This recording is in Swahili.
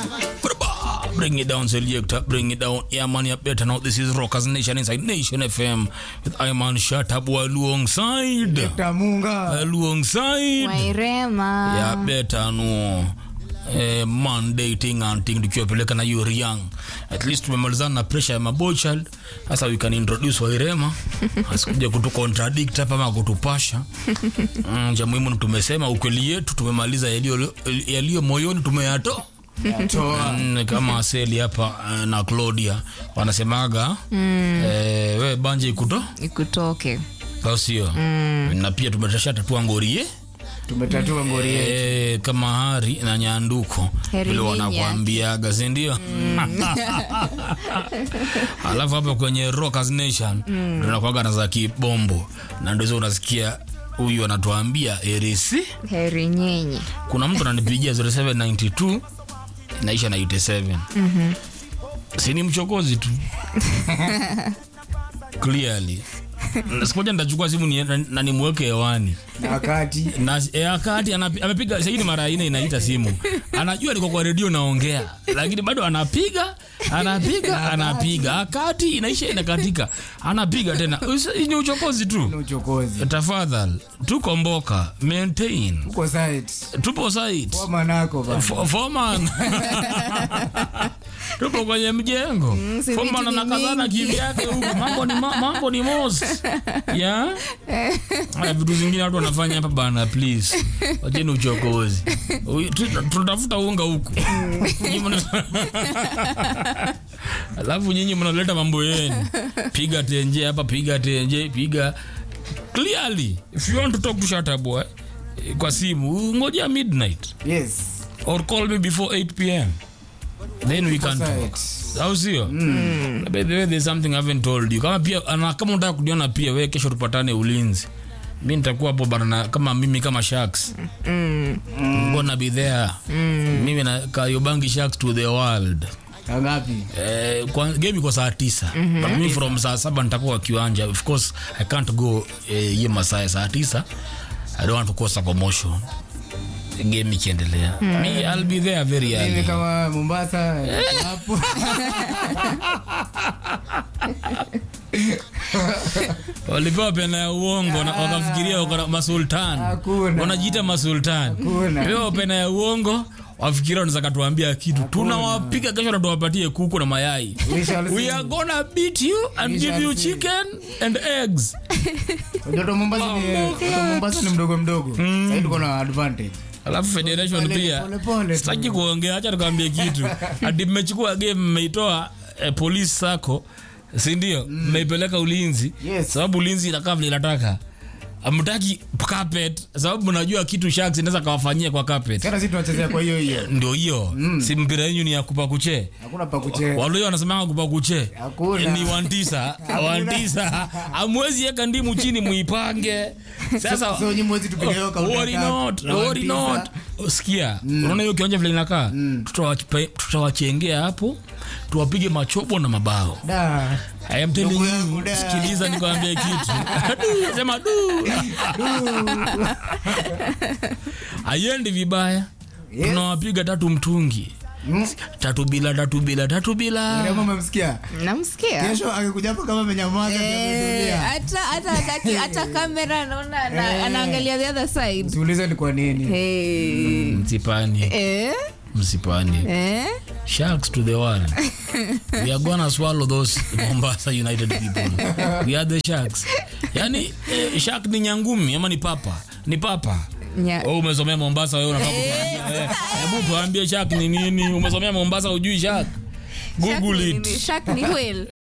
Bring it down, selector. Bring it down. Yeah, man, you better know this is Rockers Nation inside Nation FM with Iman Shatabwa alongside. Tamunga. Alongside. Wairema. Yeah, better know. Eh, man dating and thing tukiwapeleka na you're young at least tumemalizana na pressure ya maboy child sasa we can introduce wairema asikuja kutu contradict hapa ama kutupasha mm, cha muhimu ni tumesema ukweli yetu tumemaliza yaliyo yaliyo moyoni tumeyatoa Toa. Mm, kama aseli hapa eh, na claudia wanasemaga mm. eh, we banje ikuto Ikutoke. au sio mm. na pia tumesha tatua ngorie Tumetatua ngori yetu. eh, kama hari na nyanduko Heri vile nyinyi. wanakuambiaga sindio alafu hapa kwenye rockers nation mm. tunakwaga na za kibombo na ndo hizo unasikia huyu anatuambia erisi Heri nyinyi. kuna mtu ananipigia 0792 inaisha na 87 mm-hmm. sini mchokozi tu clearly sikuja nitachukua simu ni, na, na nimweke hewani Na wakati. na e, akati anapi- amepiga saidi mara ine inaita simu anajua niko kwa redio naongea lakini bado anapiga anapiga anapiga akati inaisha inakatika anapiga tena Usi- ni uchokozi Ni tu uchokozi. tafadhal tukomboka maintain Uko site. tupo site Kwa manako ba. Fo- foreman tupo kwenye mjengo si foreman vitu ni anakazana mingi. kivyake huku mambo ni, ma, mambo ni mos ya Haya, vitu zingine watu wanafanya hapa bana please wacheni uchokozi Ui- tu- tunatafuta unga huku Nyinyi mna- alafu nyinyi mnaleta mambo yenu piga tenje hapa piga tenje piga clearly if you want to talk to Shataboy kwa simu ngojea midnight Yes. or call me before 8 pm then we can talk Site. au sio by the way there's something I haven't told you kama pia ana, kama unataka kuniona pia we kesho tupatane ulinzi mi nitakuwa hapo bana na- kama mimi kama sharks Mm. gonna be there mimi na kayobangi sharks to the world Ngapi? Eh, kwa, game iko saa tisa but mi from saa saba nitakuwa kiwanja of course i can't go eh, hiyo masaa ya saa tisa i don't want to cause a commotion game ikiendelea mi i'll be there very Mimi early kama Mombasa hapo. walipewa pena ya uongo na wakafikiria wako na masultan Hakuna. wanajiita masultan Hakuna. pewa pena ya uongo wafikiria wanaweza katuambia kitu tunawapiga kesho na tuwapatie kuku na mayai We shall see. we are gonna beat you and We give shall you see. chicken and eggs Watoto Mombasa ni watoto Mombasa ni mdogo mdogo. Sasa tuko na advantage. alafu federation Pole, pia pole, pole tu. sitaki kuongea hacha tukaambia kitu ati mmechukua game mmeitoa eh, police sako sindio mmeipeleka ulinzi Yes. sababu ulinzi inakaa vile inataka amtaki carpet sababu mnajua kitu sharks inaweza kawafanyia kwa carpet Sasa sisi tunachezea kwa hiyo hiyo. ndio hiyo si mpira yenyu ni ya kupakuche Hakuna pa kucheza. walio wanasemanga kupakuche Hakuna. ni wantisa wantisa amwezi eka ndimu chini muipange sasa So nyinyi mwezi tupige hiyo counter worry attack. not, Na worry one not. sikia unaona hiyo kiwanja vile inakaa Tutawachipe- tutawachengea hapo tuwapige machobo na mabao Da. I am telling Ndugu you, yangu, da. sikiliza nikwambie kitu Du, sema du aiendi vibaya Yes. tunawapiga tatu mtungi Mm. tatu bila tatu bila tatu bila Kama umemsikia. Namsikia. Kesho akikuja hapo kama amenyamaza Eh, ametulia. hata hata hataki- hata kamera naona ana- anaangalia the other side. Usiulize ni kwa nini. Hey. msipani Eh? msipani Eh? sharks to the world we are gonna swallow those mombasa united people we are the sharks yani eh, shark ni nyangumi ama ni papa ni papa Nya- Oh, umesomea mombasa wewe unafaa kutuambia, eh, hebu tuambie shark ni nini umesomea mombasa ujui shark Shark google ni it nini? Shark ni whale.